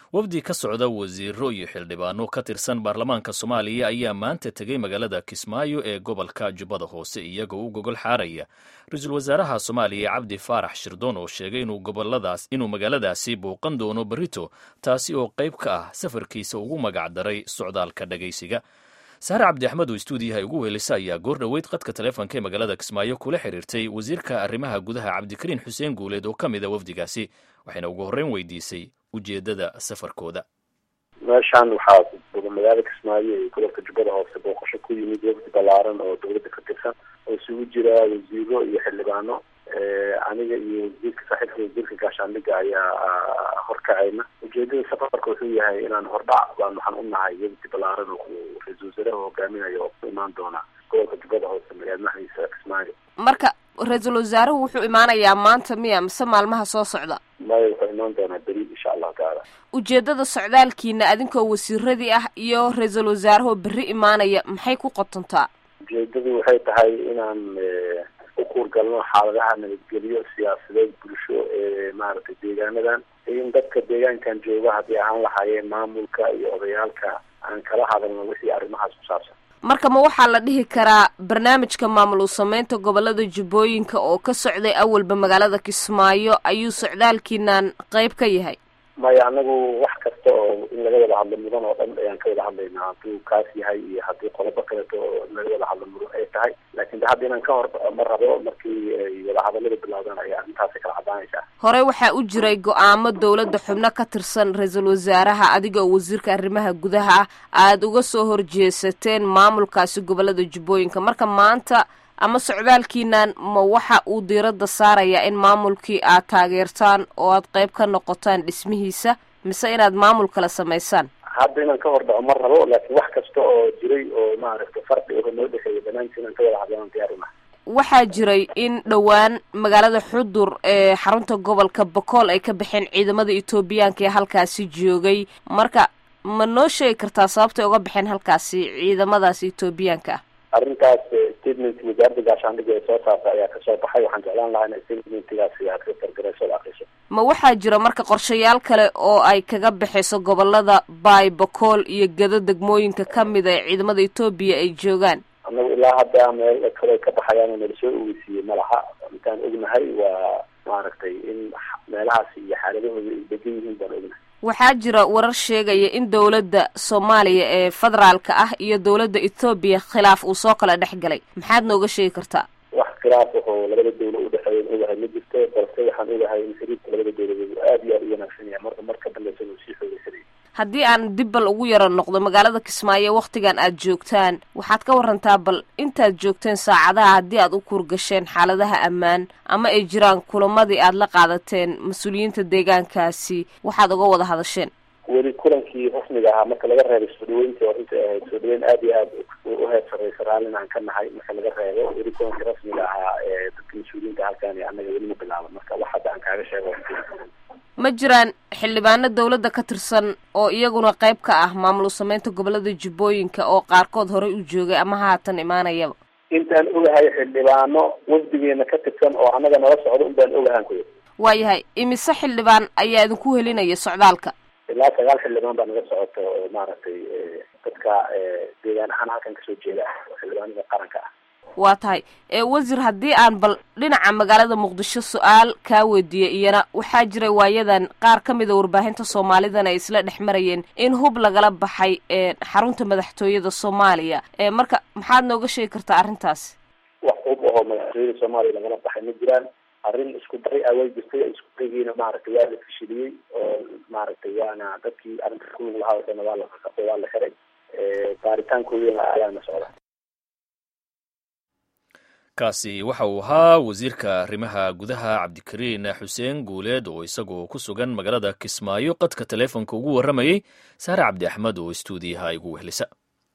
wafdi ka socda wasiiro iyo xildhibaano ka tirsan baarlamaanka soomaaliya ayaa maanta tegey magaalada kismaayo ee gobolka jubbada hoose iyagoo u gogol xaaraya ra-iisul wasaaraha soomaaliya cabdi faarax shirdoon oo sheegay inuu magaaladaasi bouqan doono berito taasi oo qayb ka ah safarkiisa ugu magac daray socdaalka dhagaysiga saare cabdi axmed oo istuudiyaha ugu weelisa ayaa goor dhoweyd qadka taleefonka ee magaalada kismaayo kula xiriirtay wasiirka arrimaha gudaha cabdikariin xuseen guuleed oo ka mid a wafdigaasi waxayna ugu horreyn weydiisay ujeedada safarkooda meeshaan waxaa magaalada kismaayo iyo gobolka jubbada hoose booqasho ku yimid wafdi ballaaran oo dawladda ka tirsan oo isugu jira wasiiro iyo xildhibaano aniga iyo wasiirka saaxiibka wasiirka gaashaandhiga ayaa horkacayna ujeedada safarka wuxuu yahay inaan hordhac baan waxaan u nahay wafdi ballaaran oo ra-iisul wasaaraha hogaaminayo oo ku imaan doona gobolka jubbada hoose magaala madaxdiisa kismaayo marka ra-iisul wasaaruhu wuxuu imaanayaa maanta miya mise maalmaha soo socda maya wuxuu imaan doonaa beri insha allahu tacaala ujeedada socdaalkiina adinkoo wasiiradii ah iyo ra-iisul wasaarahoo berri imaanaya maxay ku qotontaa ujeedadu waxay tahay inaan u kuurgalno xaaladaha nabadgelyo siyaasadeed bulsho ee maaragtay deegaanadan in dadka deegaankan jooga haddii ahaan lahaayeen maamulka iyo odayaalka aan kala hadalno wixii arrimahaas ku saabsan marka ma waxaa la dhihi karaa barnaamijka maamul u sameynta gobolada jubbooyinka oo ka socday awalba magaalada kismaayo ayuu socdaalkiinan qayb ka yahay maya anagu wax kasta oo in laga wada hadlo mudan oo dhan ayaan ka wada hadlaynaa hadduu kaas yahay iyo haddii qodobo kaleeto oo in laga wada hadlo mudan ay tahay laakiin de hadda inaan ka hor ma rabo markii ay wadahadalada bilaawdaan ayaa arrintaasi kala caddaanaysaa horey waxaa u jiray go-aamo dawladda xubno ka tirsan ra-iisul wasaaraha adiga oo wasiirka arrimaha gudaha ah aada uga soo horjeesateen maamulkaasi gobolada jubbooyinka marka maanta ama socdaalkiinan ma waxa uu diiradda saarayaa in maamulkii aad taageertaan oo aad qayb ka noqotaan dhismihiisa mise inaad maamul kala samaysaan hadda inaan ka hor dhaco ma rabo laakiin wax kasta oo jiray oo maaragtay farqi oo noo dhexeeya banaanka inaan ka wada hadlaan diyaar unahay waxaa jiray in dhowaan magaalada xudur ee xarunta gobolka bakool ay ka baxeen ciidamada etoobiyaanka ee halkaasi joogay marka ma noo sheegi kartaa sababtay uga baxeen halkaasi ciidamadaas etoobiyaanka ah arrintaas statement wasaaradda gaashaandhiga ee soo saarta ayaa kasoo baxay waxaan jeclaan lahaa in statementgaasi aad ka fargarayso o akriso ma waxaa jira marka qorshayaal kale oo ay kaga baxayso gobolada baay bakool iyo gado degmooyinka kamid a ee ciidamada etoobiya ay joogaan annagu ilaa hadda meel kale ka baxayaan oo nala soo ogeysiiyey ma laha intaan ognahay waa maaragtay in meelahaasi iyo xaaladahooda ay degan yihiin baan ognahay waxaa jira warar sheegaya in dawladda soomaaliya ee federaalka ah iyo dawladda ethoobiya khilaaf uu soo kala dhex galay maxaad nooga sheegi kartaa wax khilaaf oo labada dawla udhexeeya n ogahay ma jirto balse waxaan ogahay in xiriirka labada dawladood aada iyo aada u wanaagsan yahay marka marka dambeysa uu sii xoogeysanaya haddii aan dib bal ugu yaro noqdo magaalada kismaayo waktigan aad joogtaan waxaad ka warantaa bal intaad joogteen saacadaha haddii aad u kuurgasheen xaaladaha ammaan ama ay jiraan kulamadii aad la qaadateen mas-uuliyiinta deegaankaasi waxaad uga wada hadasheen weli kulankii rasmiga ahaa marka laga reebay soo dhaweyntii oo intay ahayd soo dhaweyn aada iyo aada u heer sarreysa raallin aan ka nahay marka laga reebo weli kulankii rasmiga ahaa ee dadka mas-uuliyiinta halkaani annaga weli ma bilaabo marka wax hadda aan kaaga sheego ma jiraan xildhibaano dawladda ka tirsan oo iyaguna qayb ka ah maamul u sameynta gobolada jubbooyinka oo qaarkood horey u joogay ama haatan imaanayaba intaan ogahay xildhibaano wafdigeena ka tirsan oo annaga nala socdo un baan ogahaan kuya waayahay imise xildhibaan ayaa idinku helinaya socdaalka ilaa sagaal xildhibaan baa naga socota oo maaragtay dadka deegaan ahaan halkan kasoo jeeda oo xildhibaanada qaranka ah waa tahay wasiir haddii aan bal dhinaca magaalada muqdisho su-aal kaa weydiiyey iyana waxaa jiray waayadan qaar ka mida warbaahinta soomaalidan ay isla dhex marayeen in hub lagala baxay xarunta madaxtooyada soomaaliya marka maxaad nooga sheegi kartaa arrintaas wax hub ahoo madaxtooyada soomaaliya lagala baxay ma jiraan arrin isku day a way jirtay isku daygiina maaragtay waa la fashiliyey oo maaragtay waana dadkii arrinta kulug lahaa o dhan waa la waa la xiray baaritaankoodina ayaana socda kaasi waxa uu ahaa wasiirka arrimaha gudaha cabdikariin xuseen guuleed oo isagoo ku sugan magaalada kismaayo qadka taleefonka ugu warramayey saare cabdi axmed oo istuudiyaha igu wehlisa